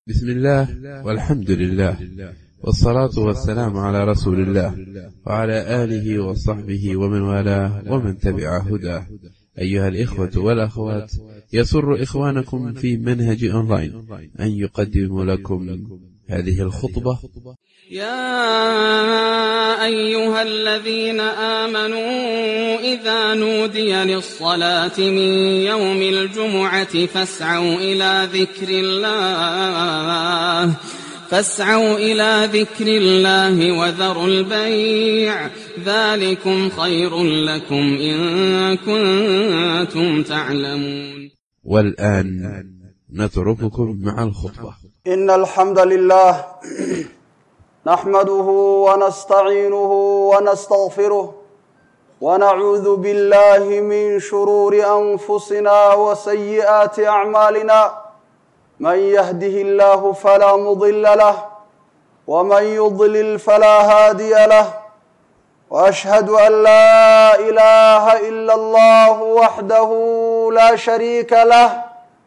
بسم الله والحمد لله والصلاة والسلام على رسول الله وعلى آله وصحبه ومن والاه ومن تبع هداه أيها الإخوة والأخوات يسر إخوانكم في منهج أونلاين أن يقدم لكم هذه الخطبة يا أيها الذين آمنوا إذا نودي للصلاة من يوم الجمعة فاسعوا إلى ذكر الله فاسعوا إلى ذكر الله وذروا البيع ذلكم خير لكم إن كنتم تعلمون والآن نترككم مع الخطبة إن الحمد لله نحمده ونستعينه ونستغفره ونعوذ بالله من شرور أنفسنا وسيئات أعمالنا من يهده الله فلا مضل له ومن يضلل فلا هادي له وأشهد أن لا إله إلا الله وحده لا شريك له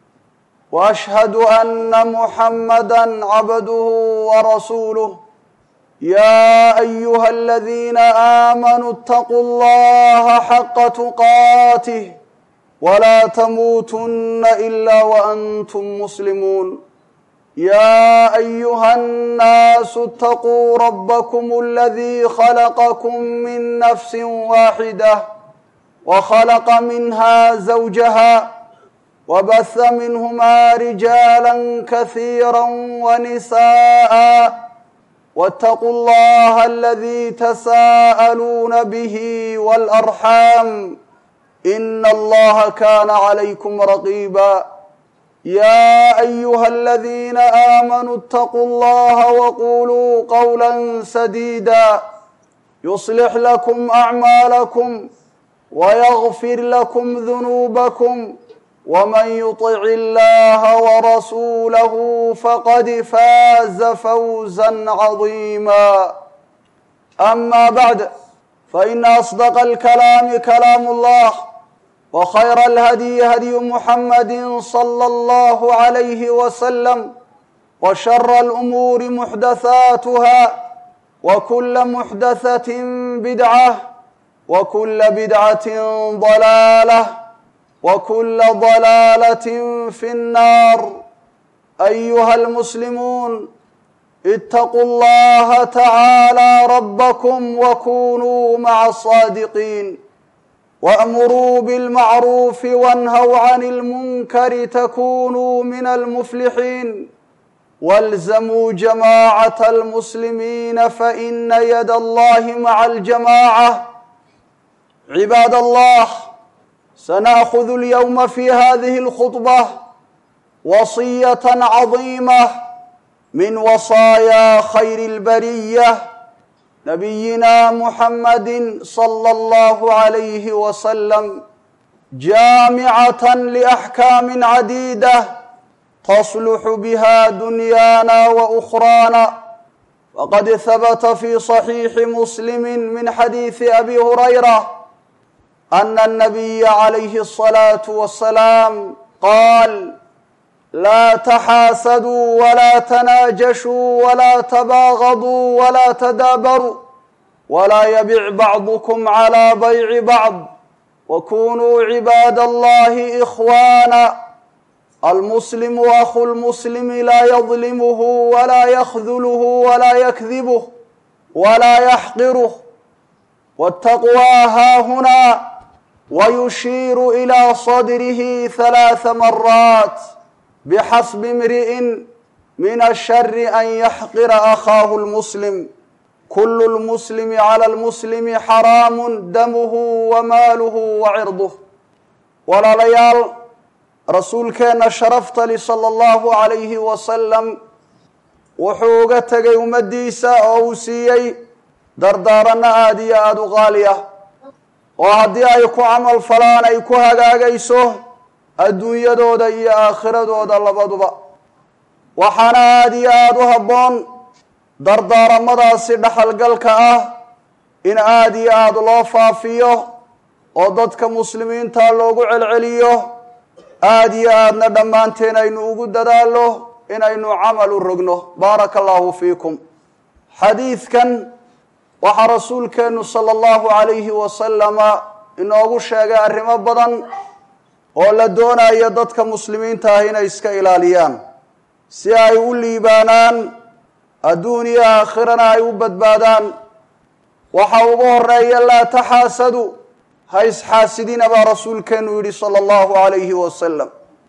واشهد ان محمدا عبده ورسوله يا ايها الذين امنوا اتقوا الله حق تقاته ولا تموتن الا وانتم مسلمون يا ايها الناس اتقوا ربكم الذي خلقكم من نفس واحده وخلق منها زوجها وبث منهما رجالا كثيرا ونساء واتقوا الله الذي تساءلون به والارحام ان الله كان عليكم رقيبا يا ايها الذين امنوا اتقوا الله وقولوا قولا سديدا يصلح لكم اعمالكم ويغفر لكم ذنوبكم ومن يطع الله ورسوله فقد فاز فوزا عظيما اما بعد فان اصدق الكلام كلام الله وخير الهدي هدي محمد صلى الله عليه وسلم وشر الامور محدثاتها وكل محدثه بدعه وكل بدعه ضلاله وكل ضلاله في النار ايها المسلمون اتقوا الله تعالى ربكم وكونوا مع الصادقين وامروا بالمعروف وانهوا عن المنكر تكونوا من المفلحين والزموا جماعه المسلمين فان يد الله مع الجماعه عباد الله سناخذ اليوم في هذه الخطبه وصيه عظيمه من وصايا خير البريه نبينا محمد صلى الله عليه وسلم جامعه لاحكام عديده تصلح بها دنيانا واخرانا وقد ثبت في صحيح مسلم من حديث ابي هريره ان النبي عليه الصلاه والسلام قال لا تحاسدوا ولا تناجشوا ولا تباغضوا ولا تدابروا ولا يبع بعضكم على بيع بعض وكونوا عباد الله اخوانا المسلم اخو المسلم لا يظلمه ولا يخذله ولا يكذبه ولا يحقره والتقوى ها هنا ويشير الى صدره ثلاث مرات بحسب امرئ من الشر ان يحقر اخاه المسلم كل المسلم على المسلم حرام دمه وماله وعرضه walaalayaal rasuulkeenna sharaftali sala allahu calayhi wasalam wuxuu uga tegay ummaddiisa oo uu siiyey dardaaranno aada iyo aada u qaali ah oo haddii ay ku camal falaan ay ku hagaagayso adduunyadooda iyo aakhiradooda labaduba waxaana aada iyo aada u habboon dardaaramadaasi dhaxalgalka ah in aada iyo aada loo faafiyo oo dadka muslimiinta loogu celceliyo aada iyo aadna dhammaanteen aynu ugu dadaallo inaynu camal u rogno baaraka allahu fiikum xadiidkan waxaa rasuulkeennu sala allahu calayhi wasalama inoogu sheegay arrimo badan oo la doonayo dadka muslimiinta ah inay iska ilaaliyaan si ay u liibaanaan adduun iyo aakhirana ay u badbaadaan waxa ugu horeeya laa taxaasadu ha isxaasidina baa rasuulkeennu yidhi sala allahu calayhi wasalam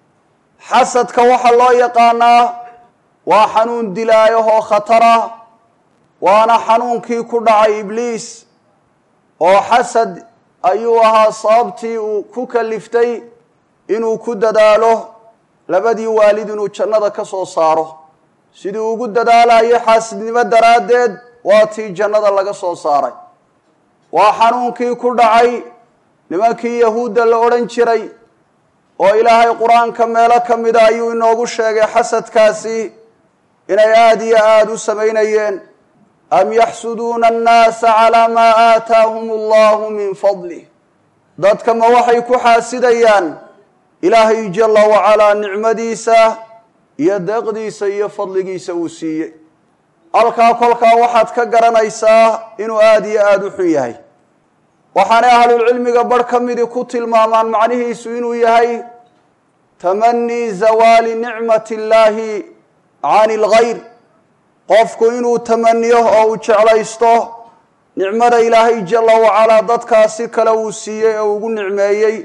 xasadka waxaa loo yaqaanaa waa xanuun dilaayahoo khatara waana xanuunkii ku dhacay ibliis oo xasad ayuu ahaa sababtii uu ku kaliftay inuu ku dadaalo labadii waalid inuu jannada ka soo saaro sidii ugu dadaalayo xaasidnimo daraaddeed waa tii jannada laga soo saaray waa xanuunkii ku dhacay nimankii yahuudda la odhan jiray oo ilaahay qur-aanka meelo ka mida ayuu inoogu sheegay xasadkaasi inay aada iyo aada u samaynayeen am yaxsuduuna annaasa calaa maa aataahum allahu min fadlih dadka ma waxay ku xaasidayaan ilaahay jalla wacalaa nicmadiisa iyo deeqdiisa iyo fadligiisa uu siiyey halkaa kolkaa waxaad ka garanaysaa inuu aada iyo aada u xun yahay waxaanay ahlulcilmiga barh ka midi ku tilmaamaan macnihiisu inuu yahay tamanii zawaali nicmati illaahi cani lgayr qofku inuu tamaniyo oo uu jeclaysto nicmada ilaahay jalla wacalaa dadkaasi kale uu siiyey oo ugu nicmeeyey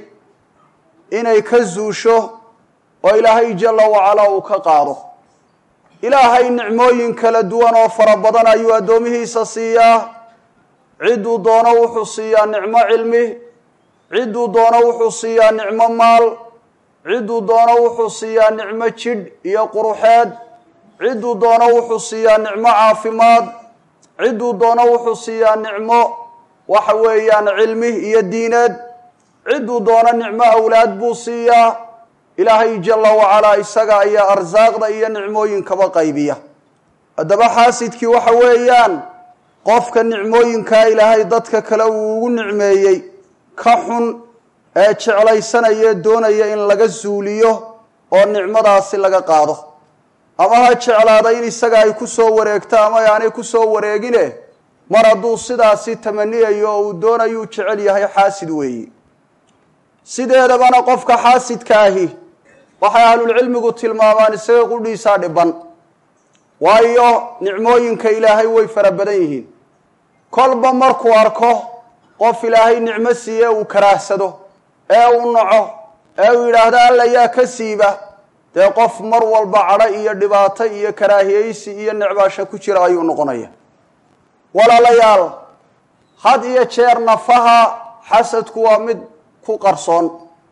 inay ka zuusho oo ilaahay jalla wacalaa uu ka qaado ilaahay nicmooyin kala duwan oo fara badan ayuu addoomihiisa siiyaa cidduu doono wuxuu siiyaa nicmo cilmi cidduu doono wuxuu siiyaa nicmo maal cidduu doono wuxuu siiyaa nicmo jidh iyo quruxeed cidduu doono wuxuu siiyaa nicmo caafimaad cidduu doono wuxuu siiyaa nicmo waxa weeyaan cilmi iyo diineed cidduu doono nicmo awlaad buu siiyaa ilaahay jalla wacalaa isaga ayaa arsaaqda iyo nicmooyinkaba qaybiya haddaba xaasidkii waxa weeyaan qofka nicmooyinkaa ilaahay dadka kale uu ugu nicmeeyey ka xun ee jeclaysanaya doonaya in laga suuliyo oo nicmadaasi laga qaado ama ha jeclaada in isaga ay ku soo wareegto ama aanay ku soo wareegine mar hadduu sidaasi tamaniyayo oo uu doonayuu jecel yahay xaasid weeyi sideedabana qofka xaasidka ahi waxay ahlulcilmigu tilmaamaan isaga qudhiisaa dhiban waayo nicmooyinka ilaahay way fara badan yihiin kolba markuu arko qof ilaahay nicmo siiye uu karaahsado ee uu naco ee uu yidhaahdo alla yaa ka siiba dee qof mar walba cadho iyo dhibaato iyo karaahiyeysi iyo necbaasho ku jira ayuu noqonaya walaalayaal had iyo jeer nafaha xasadku waa mid ku qarsoon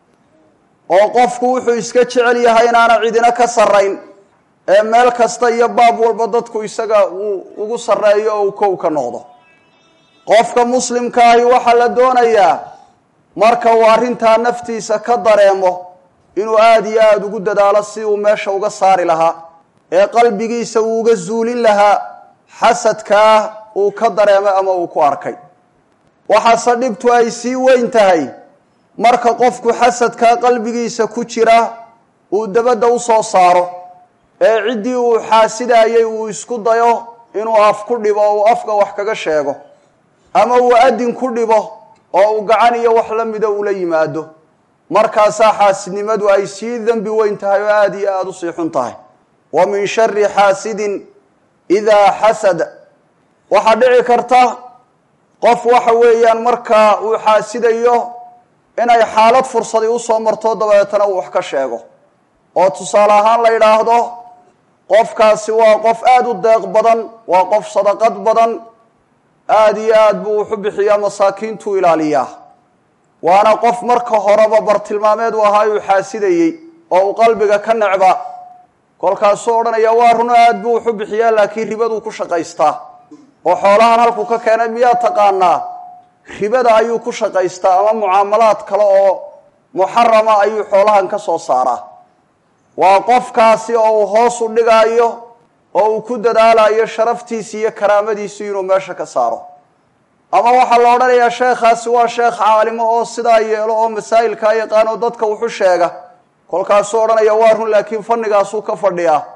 oo qofku wuxuu iska jecel yahay inaana cidina ka sarrayn ee meel kasta iyo baab walba dadku isaga uu ugu sarreeyo oo uu kow ka noqdo qofka muslimka ahi waxaa la doonayaa marka uu arrintaa naftiisa ka dareemo inuu aada iyo aada ugu dadaalo si uu meesha uga saari lahaa ee qalbigiisa uu uga zuulin lahaa xasadkaa uu ka dareemay ama uu ku arkay waxaase dhibtu ay sii weyn tahay marka qofku xasadkaa qalbigiisa ku jira uu dabadda u soo saaro ee ciddii uu xaasidayay uu isku dayo inuu af ku dhibo oo uu afka wax kaga sheego ama uu adin ku dhibo oo uu gacan iyo wax la mida ula yimaado markaasaa xaasidnimadu ay sii dembi weyn tahay oo aada iyo aada u sii xun tahay wa min shari xaasidin idaa xasada waxaa dhici karta qof waxa weeyaan markaa uu xaasidayo inay xaalad fursadi usoo marto dabeetana uu wax ka sheego oo tusaale ahaan la yidhaahdo qofkaasi waa qof aada u deeq badan waa qof sadaqad badan aada iyo aada buu wuxu bixiyaa masaakiintuu ilaaliyaa waana qof marka horeba bartilmaameed u ahaa uu xaasidayey oo uu qalbiga ka necba kolkaasuu odhanaya waa runo aada buu wuxu bixiyaa laakiin ribaduu ku shaqaystaa oo xoolahan halkuu ka keenay miyaa taqaanaa ribada ayuu ku shaqaystaa ama mucaamalaad kale oo muxarama ayuu xoolahan ka soo saaraa waa qofkaasi oo uu hoos u dhigaayo oo uu ku dadaalayo sharaftiisi iyo karaamadiisi inuu meesha ka saaro ama waxaa la odhanayaa sheekhaasi waa sheekh caalimo oo sidaa yeelo oo masaa'ilkaa yaqaan oo dadka wuxu sheega kolkaasuu odhanaya waa run laakiin fannigaasuu ka fadhiyaa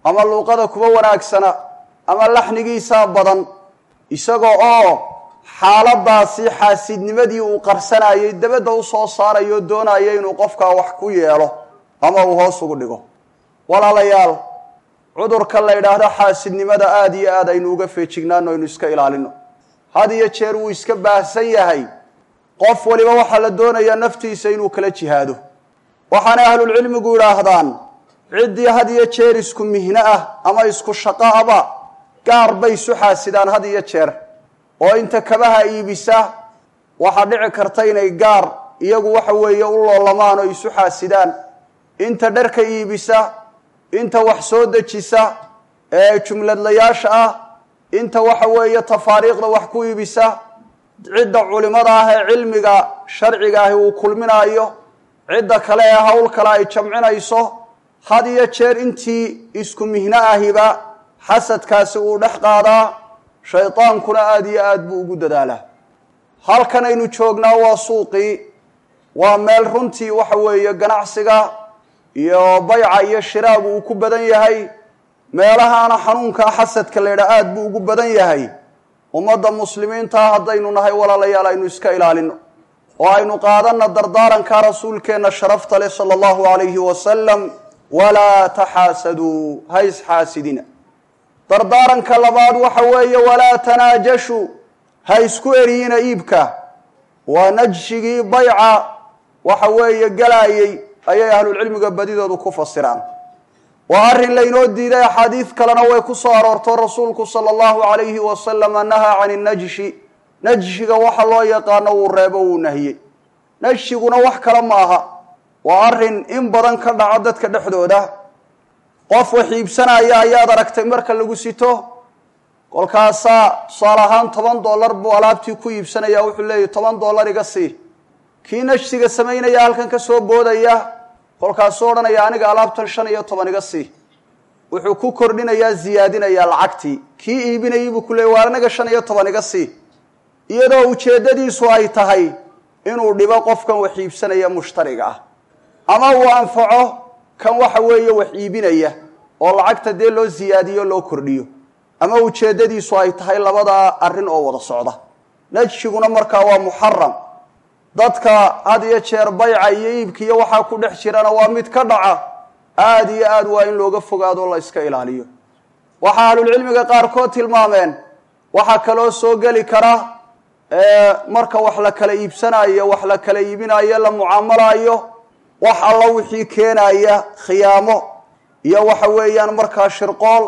ama luuqada kuba wanaagsana ama laxnigiisaa badan isaga oo xaaladaasi xaasidnimadii uu qarsanayay dabadda u soo saarayo doonaya inuu qofkaa wax ku yeelo ama uu hoos ugu dhigo walaalayaal cudurka la yidhaahdo xaasidnimada aada iyo aad aynu uga feejignaano aynu iska ilaalino had iyo jeer wuu iska baahsan yahay qof waliba waxaa la doonayaa naftiisa inuu kala jihaado waxaanay ahlulcilmigu yidhaahdaan ciddii had iyo jeer isku mihno ah ama isku shaqo aba gaar bay isu xaasidaan had iyo jeer oo inta kabaha iibisa waxaa dhici karta inay gaar iyagu waxa weeye u loolamaan oo isu xaasidaan inta dharka iibisa inta wax soo dejisa ee jumladlayaasha ah inta waxa weeye tafaariiqda wax ku iibisa cidda culimada ah ee cilmiga sharciga ahi uu kulminaayo cidda kale ee howl kale ay jamcinayso had iyo jeer intii isku mihno ahiba xasadkaasi uu dhex qaadaa shaydaankuna aada iyo aad buu ugu dadaalaa halkan aynu joognaa waa suuqii waa meel runtii waxa weeye ganacsiga iyo bayca iyo shiraagu uu ku badan yahay meelahaana xanuunkaa xasadka la yidhaha aada buu ugu badan yahay ummadda muslimiintaa haddaynu nahay walaalayaal aynu iska ilaalino oo aynu qaadanna dardaaranka rasuulkeenna sharafta leh sala allahu alayhi wasalam walaa taxaasaduu ha isxaasidina dardaaranka labaad waxa weeye walaa tanaajashuu ha isku eriyina iibka waa najshigii bayca waxa weeye galaayey ayay ahlulcilmiga badidoodu ku fasiraan waa arrin laynoo diiday axaadiid kalena way ku soo aroorto rasuulku sala allahu alayhi wasalama nahaa cani najshi najshiga waxa loo yaqaano wuu reebo wuu nahiyey najshiguna wax kale ma aha waa arrin in badan ka dhaco dadka dhexdooda qof wax iibsanaya ayaad aragtay marka lagu sito kolkaasaa tusaale ahaan toban dollar buu alaabtii ku iibsanaya wuxuu leeyahy toban dollar iga sii kii najsiga samaynaya halkan ka soo boodaya kolkaasuu odhanaya aniga alaabtan shan iyo toban iga sii wuxuu ku kordhinayaa ziyaadinayaa lacagtii kii iibinayay buu ku leeyay waa anaga shan iyo toban iga sii iyadoo ujeeddadiisu ay tahay inuu dhibo qofkan wax iibsanaya mushtariga ah ama uu anfaco kan waxa weeye wax iibinaya oo lacagta dee loo siyaadiyo loo kordhiyo ama ujeeddadiisu ay tahay labada arrin oo wada socda najshiguna markaa waa muxaram dadka had iyo jeer bayca iyo iibka iyo waxaa ku dhex jirana waa mid ka dhaca aada iyo aad waa in looga fogaado la iska ilaaliyo waxaa ahlulcilmiga qaarkood tilmaameen waxaa kaloo soo geli kara marka wax la kala iibsanayo wax la kala iibinayo la mucaamalaayo wax alla wixii keenaya khiyaamo iyo waxa weeyaan markaa shirqool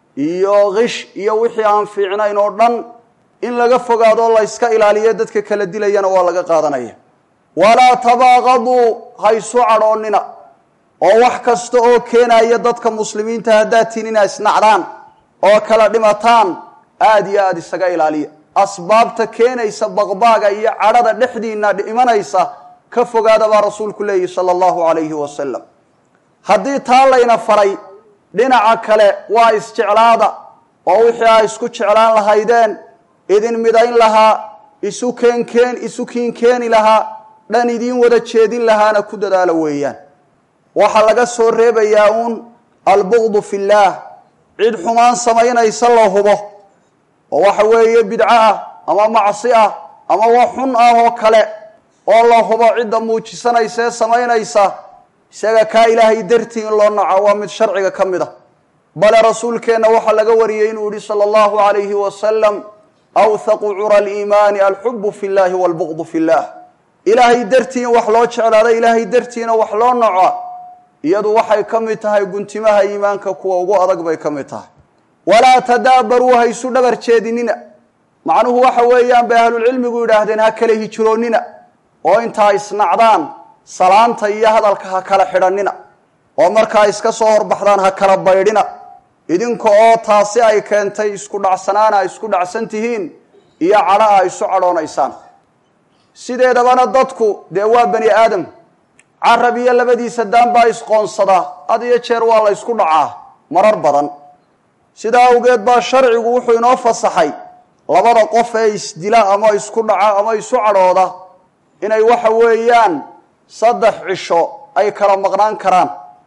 iyo kish iyo wixii aan fiicnayn oo dhan in laga fogaado la yska ilaaliyo dadka kala dilayana waa laga qaadanaya walaa tabaaqaduu ha isu cadhoonnina oo wax kasta oo keenaya dadka muslimiinta haddaad tihin inaa isnacdaan oo kala dhimataan aada iyo aada isaga ilaaliya asbaabta keenaysa baqbaaga iyo cadhada dhexdiina imanaysa ka fogaada baa rasuulku leeyihi sala allahu calayhi wasalam haddii taa layna faray dhinaca kale waa isjeclaada oo wixii aa isku jeclaan lahaydeen idin midayn lahaa isu keenkeen isu kiinkeeni lahaa dhan idiin wada jeedin lahaana ku dadaalo weeyaan waxaa laga soo reebayaa uun albuqdu fillaah cid xumaan samaynaysa la hubo oo waxa weeye bidco ah ama macsi ah ama wax xun ah oo kale oo la hubo cidda muujisanaysa ee samaynaysa isaga kaa ilaahay dartii in loo naco waa mid sharciga ka mid a bale rasuulkeenna waxaa laga wariyey inuu yihi sala allahu alayhi wasalam awthaqu cura aliimaani alxubu fi llahi walbuqdu fi llah ilaahay dartii in wax loo jeclaado ilaahay dartiina wax loo naco iyadu waxay ka mid tahay guntimaha iimaanka kuwa ugu adag bay ka mid tahay walaa tadaabaruu ha isu dhabar jeedinina macnuhu waxa weeyaan bay ahlulcilmigu yidhaahdeen ha kala hijroonnina oo intaa isnacdaan salaanta iyo hadalka ha kala xidhannina oo markaa iska soo horbaxdaan ha kala baydhina idinka oo taasi ay keentay isku dhacsanaana a isku dhacsan tihiin iyo cadho a isu cadhoonaysaan sideedabana dadku dee waa bani aadam carab iyo labadiisa daan baa isqoonsadaa had iyo jeer waa la ysku dhacaa marar badan sidaa awgeed baa sharcigu wuxuu inoo fasaxay labada qof ee isdila ama isku dhaca ama isu cadhooda inay waxa weeyaan saddex cisho ay kala maqnaan karaan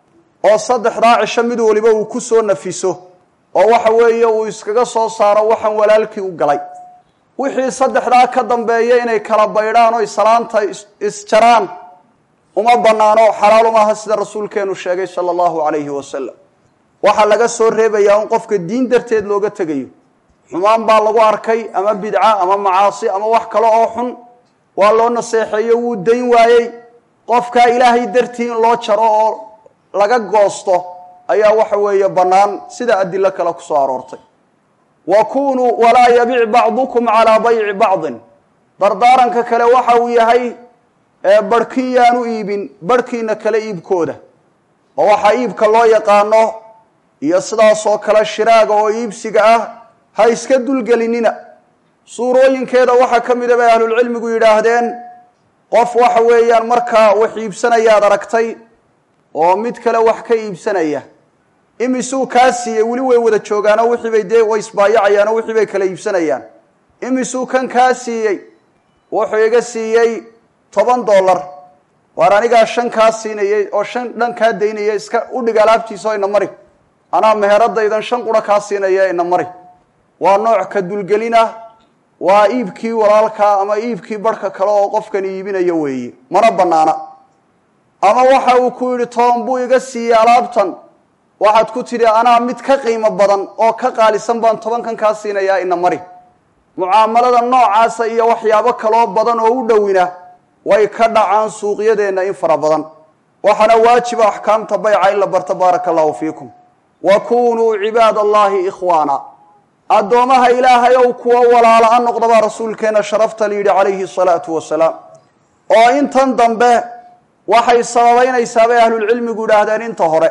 oo saddexdaa cisho mid waliba uu ku soo nafiso oo waxa weeye uu iskaga soo saaro waxaan walaalkii u galay wixii saddexdaa ka dambeeya inay kala baydhaan oy salaanta isjaraan uma bannaano xalaal umaaha sida rasuulkeenu sheegay sala allahu calayhi wasalam waxaa laga soo reebayaa in qofka diin darteed looga tegayo xumaan baa lagu arkay ama bidca ama macaasi ama wax kale oo xun waa loo naseexeeyo wuu dayn waayey qofkaa ilaahay dartii in loo jaro oo laga goosto ayaa waxa weeye bannaan sida adilo kale ku soo aroortay wa kunuu walaa yabic bacdukum calaa bayci bacdin dardaaranka kale waxa uu yahay barhkii yaanu iibin barhkiina kale iibkooda oo waxaa iibka loo yaqaano iyo sidaasoo kale shiraaga oo iibsiga ah ha iska dulgelinina suurooyinkeeda waxaa ka mida bay ahlulcilmigu yidhaahdeen qof waxa weeyaan markaa wax iibsanayaad aragtay oo mid kale wax ka iibsanaya imisuu kaa siiyey weli way wada joogaanoo wixii bay dee way isbaayacayaanoo wixii bay kala iibsanayaan imisuu kan kaa siiyey wuxuu iga siiyey toban dollar waar anigaa shan kaa siinayay oo shan dhan kaa daynaya iska udhig alaabtiisa ina mari anaa meheradaydan shan qura kaa siinaya ina mari waa nooc ka dulgelina waa iibkii walaalkaa ama iibkii barhka kale oo qofkan iibinayo weeye mana bannaana ama waxa uu ku yidhi toban buu iga siiyey alaabtan waxaad ku tidhi anaa mid ka qiimo badan oo ka qaalisan baan tobankan kaa siinayaa ina mari mucaamalada noocaasa iyo waxyaabo kaloo badan oo u dhowina way ka dhacaan suuqyadeenna in fara badan waxaana waajiba axkaamta bayca in la barto baaraka allahu fiikum wa kunuu cibaad allahi ikhwaana addoomaha ilaahay ow kuwa walaala-a noqda baa rasuulkeena sharafta la yidhi calayhi salaatu wasalaam oo intan dambe waxay sababaynaysaa bay ahlulcilmigu yidhaahdeen inta hore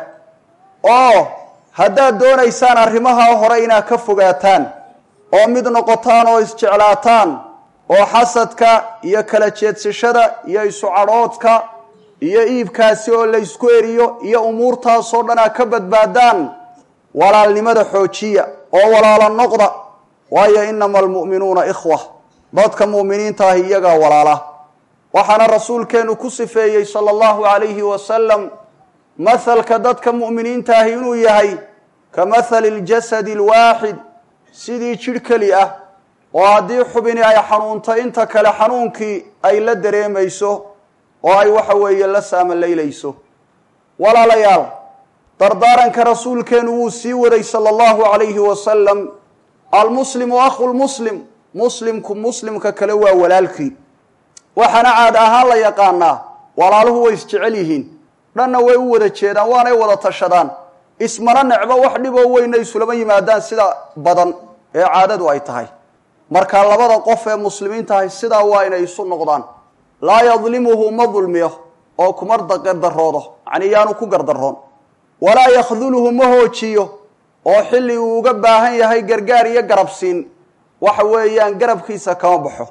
oo haddaad doonaysaan arrimaha hore inaad ka fogaataan oo mid noqotaan oo isjeclaataan oo xasadka iyo kala jeedsashada iyo isu cadhoodka iyo iibkaasi oo la ysku eriyo iyo umuurtaasoo dhan aad ka badbaadaan walaalnimada xoojiya oo walaalo noqda waayo inama almu'minuuna ikhwa dadka mu'miniinta ahi iyagaa walaala waxaana rasuulkeenu ku sifeeyey sala allahu calayhi wasalam mahalka dadka mu'miniinta ahi inuu yahay ka mahali ljasadi alwaaxid sidii jidh keli ah oo haddii xubini ay xanuunto inta kale xanuunkii ay la dareemayso oo ay waxa weeye la saamalaylayso walaalayaal dardaaranka rasuulkeenu wuu sii waday sala allahu calayhi wasalam almuslimu akhu lmuslim muslimku muslimka kale waa walaalkii waxaana caad ahaan la yaqaanaa walaaluhu way isjecel yihiin dhanna way u wada jeedaan waanay wada tashadaan ismana necbo wax dhiboo weyna isulama yimaadaan sida badan ee caadadu ay tahay marka labada qof ee muslimiinta ahay sidaa waa inay isu noqdaan laa yadlimuhu ma dulmiyo oo kuma gardaroodo yacnii yaanu ku gardaroon walaa yakhduluhu ma hoojiyo oo xilli uu uga baahan yahay gargaar iyo garabsiin waxa weeyaan garabkiisa kama baxo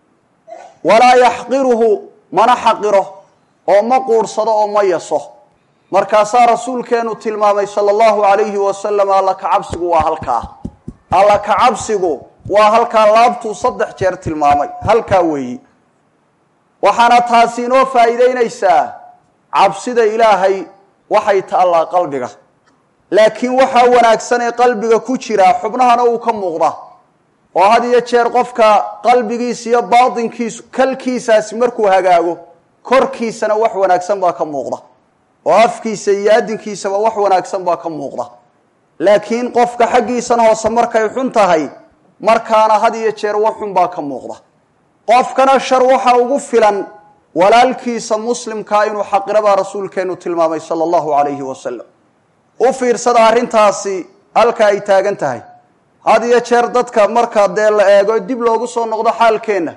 walaa yaxqiruhu mana xaqiro oo ma quursado oo ma yaso markaasaa rasuulkeenu tilmaamay sala allahu calayhi wasalam alla kacabsigu waa halkaa alla kacabsigu waa halkaa laabtuu saddex jeer tilmaamay halkaa weeyi waxaana taasi inoo faa'iideynaysaa cabsida ilaahay waxay taallaa qalbiga laakiin waxaa wanaagsan ee qalbiga ku jira xubnahana uu ka muuqda oo had iyo jeer qofka qalbigiisa iyo baatinkiisu kalkiisaasi markuu hagaago korkiisana wax wanaagsan baa ka muuqda oo afkiisa iyo adinkiisaba wax wanaagsan baa ka muuqda laakiin qofka xaggiisana hoose markay xun tahay markaana had iyo jeer wax xun baa ka muuqda qofkana shar waxa ugu filan walaalkiisa muslimkaa inuu xaqiro baa rasuulkeenu tilmaamay sala allahu calayhi wasalam u fiirsada arrintaasi halka ay taagan tahay had iyo jeer dadka markaa dee la eego dib loogu soo noqdo xaalkeenna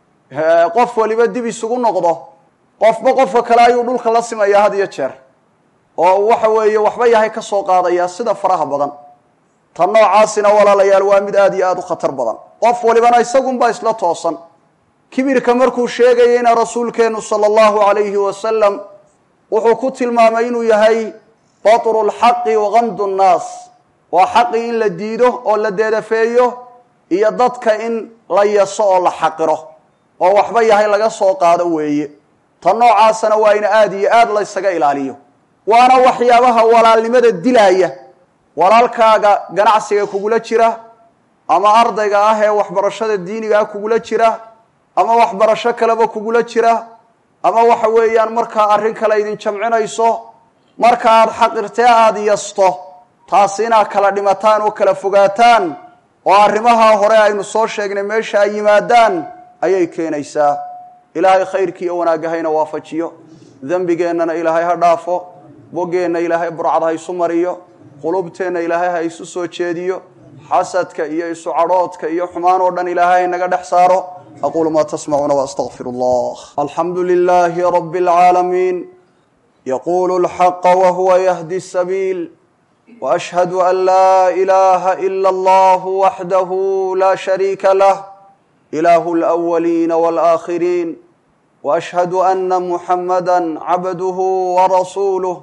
qof waliba dib isugu noqdo qofba qofka kale ayuu dhulka la simayaa had iyo jeer oo waxa weeye waxba yahay ka soo qaadayaa sida faraha badan tan noocaasina walaalayaal waa mid aada iyo aada u khatar badan qof walibana isagunbaa isla toosan kibirka markuu sheegayeyna rasuulkeenu sala allahu calayhi wasalam wuxuu ku tilmaamay inuu yahay batru lxaqi wakamdu nnaas waa xaqii in la diido oo la deedafeeyo iyo dadka in la yaso oo la xaqiro oo waxba yahay laga soo qaado weeye tan noocaasana waa in aada iyo aada laysaga ilaaliyo waana waxyaabaha walaalnimada dilaaya walaalkaaga ganacsiga kugula jira ama ardayga ah ee waxbarashada diiniga ah kugula jira ama waxbarasho kaleba kugula jira ama waxa weeyaan markaa arrin kale idin jamcinayso marka aad xaqirtee aada yasto taasi inaad kala dhimataan oo kala fogaataan oo arrimaha hore aynu soo sheegnay meesha ay yimaadaan ayay keenaysaa ilaahay khayrkii iyo wanaagga hayna waafajiyo dembigeennana ilaahay ha dhaafo boggeenna ilaahay burcad ha isu mariyo qulubteenna ilaahay ha isu soo jeediyo xasadka iyo isu cadhoodka iyo xumaan oo dhan ilaahay haynaga dhex saaro aquulu maa tasmacuuna waastaqfiru allah alxamdu lilaahi rabi اlcaalamiin yaqulu اlxaqa wahuwa yahdi sabiil وأشهد أن لا إله إلا الله وحده لا شريك له إله الأولين والآخرين وأشهد أن محمدا عبده ورسوله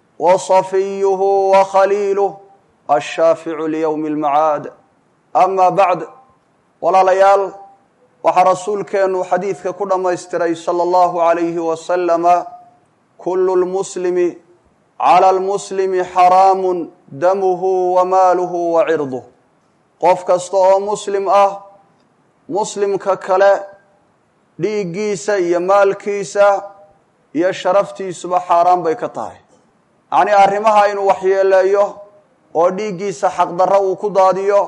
وصفيه وخليله الشافع ليوم المعاد أما بعد ولا ليال وxa rasuulkeenu xadiidka ku dhammaystiray salى الlahu عalayه وسلم كل المسلم clى almuslimi xaraamu damuhu wa maaluhu wa cirduh qof kasta oo muslim ah muslimka kale dhiiggiisa iyo maalkiisa iyo sharaftiisuba xaaraan bay ka tahay yacnii arrimaha inuu waxyeeleeyo oo dhiiggiisa xaqdarro uu ku daadiyo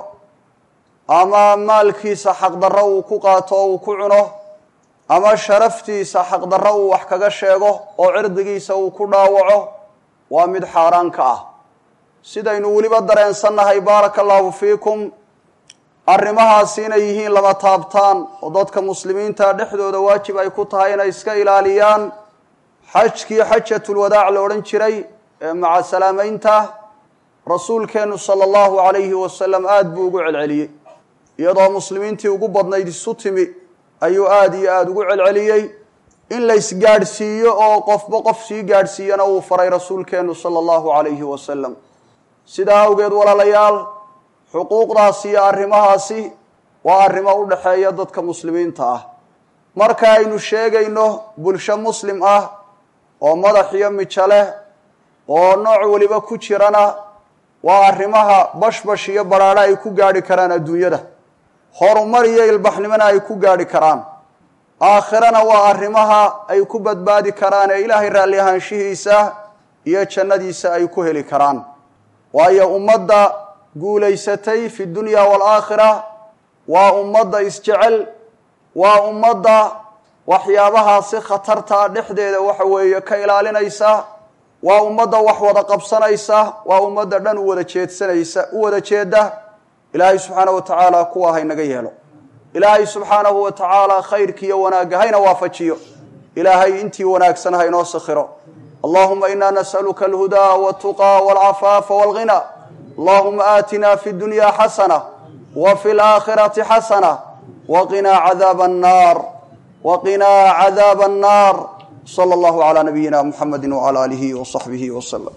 ama maalkiisa xaqdarro uu ku qaato oo uu ku cuno ama sharaftiisa xaqdarro uu wax kaga sheego oo cirdigiisa uu ku dhaawaco waa mid xaaraan ka ah sidaynu weliba dareensannahay baaraka allaahu fiikum arrimahaasi inay yihiin lama taabtaan oo dadka muslimiinta dhexdooda waajib ay ku tahay inay iska ilaaliyaan xajkii xajatulwadaac la odhan jiray ee maca salaamaynta rasuulkeennu sala allahu calayhi wasalam aada buu ugu celceliyey iyadoo muslimiintii ugu badnayd isu timi ayuu aada iyo aada ugu celceliyey in la isgaadhsiiyo oo qofba qof sii gaadhsiiyana uu faray rasuulkeennu sala allahu calayhi wasalam sidaa awgeed walaalayaal xuquuqdaasi iyo arrimahaasi waa arrimo u dhexeeya dadka muslimiinta ah marka aynu sheegayno bulsho muslim ah oo madax iyo mijo leh oo nooc weliba ku jirana waa arrimaha bashbash iyo badhaadho ay ku gaadhi karaan adduunyada horumar iyo ilbaxnimona ay ku gaadhi karaan aakhirana waa arrimaha ay ku badbaadi karaan ee ilaahay raalli ahaanshihiisa iyo jannadiisa ay ku heli karaan waayo ummadda guulaysatay fi dunya waalaakhira waa ummadda isjecel waa ummadda waxyaabahaasi khatartaa dhexdeeda waxa weeye ka ilaalinaysa waa ummadda wax wada qabsanaysa waa ummadda dhan u wada jeedsanaysa u wada jeeda ilaahay subxaanahu wa tacaala kuwa haynaga yeelo ilaahay subxaanahu wa tacaala khayrkiiyo wanaagga hayna waafajiyo ilaahay intii wanaagsan haynoo sakhiro allahuma ina nas'aluka alhudaa waltuqaa walcafaafa walghina allahuma aatina fi dunya xasana wa fi laakhirati xasana waqinaa cadaaba annaar waqinaa cadaaba annaar sala allahu calaa nabiyina muxamedi wcala aalihi wasaxbihi waslem